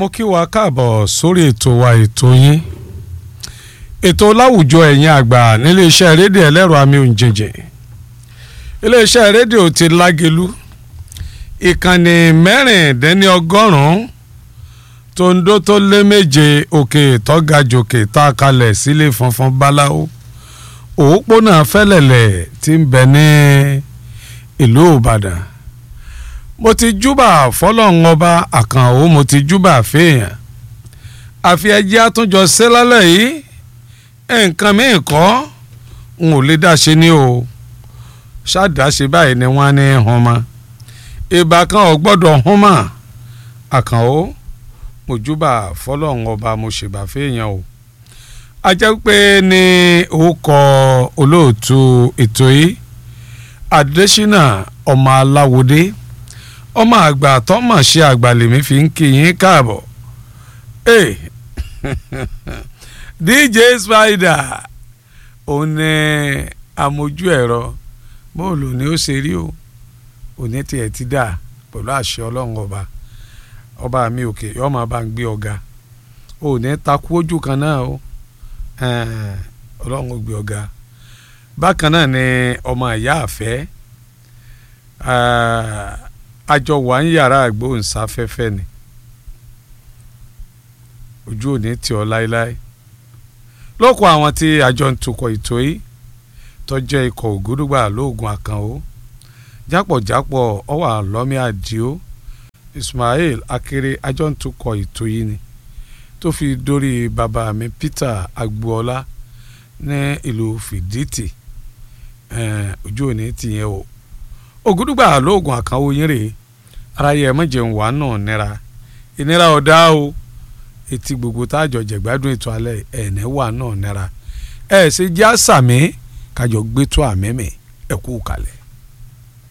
mo kí wa káàbọ̀ sórí ètò wa ètò yín ètò láwùjọ ẹ̀yin àgbà níléeṣẹ́ rédíò ẹlẹ́rọ àmì òǹjẹ̀jẹ̀ iléeṣẹ́ rédíò ti lágelu ìkànnì mẹ́rìndínlọ́gọ́rùn-ún tòǹdó tó lé méje òkè tọ́gajòkè tá a kalẹ̀ sílé funfun báláwo òpópónà fẹ́lẹ̀lẹ̀ tí ń bẹ ní ìlú ìbàdàn mo ti júbà fọlọ́run ọba àkànó mo ti júbà fèèyàn àfi ẹjẹ́ àtúnjọ ṣe lálẹ́ yìí nǹkan míì kọ́ n ò lè dá ṣe ní o ṣáàdáṣe báyìí ni wọ́n á ní hun mọ́ ìbá kan ò gbọ́dọ̀ hun mọ́ àkànó mo júbà fọlọ́run ọba mo ṣèbà fèèyàn o a jẹ́ pé ní orúkọ olóòtú ètò yìí adésínà ọmọ aláwòdé ọmọ àgbà tọ́mọ̀ ṣe àgbà lèmi fi ń kí yín káàbọ̀ hey. dj spider òun ni amójú ẹ̀rọ bóòlù ni ó ṣe rí o òní tiẹ̀ ti dà pẹ̀lú àṣẹ ọlọ́run ọba ọba mi òkè yóò máa bá ń gbé ọ̀gá òní takú ojú kan náà o ọlọ́run gbé ọ̀gá bákan náà ni ọmọ ìyá àfẹ́ àjọ wà ń yàrá àgbóhùnsáfẹ́fẹ́ ni ojú òní tì ọ́ láéláé lóko àwọn tí àjọ ń tukọ̀ ètò yìí tó jẹ́ ikọ̀ ògúdùgbà lóògùn àkànó jápọ̀jápọ̀ ọwà lọ́mí àdìo Ismail akéré àjọ ń tukọ̀ ètò yìí ni tó fi dórí bàbá mi Peter agboola ní ìlú fìdítì ojú òní tìyẹn o ògúdùgbà lóògùn àkànwò yín rèé ara yẹ ẹ mọ̀jẹ̀ ń wà náà nira ìnira ọ̀dá o etí gbogbo tá a jọ jẹ̀gbádùn ètò alẹ́ ẹ̀ẹ́nẹ́ wà náà nira ẹ̀ ṣe jẹ́ àṣàmì kájọ gbé tó àmẹ́mẹ́ ẹ̀kú kalẹ̀.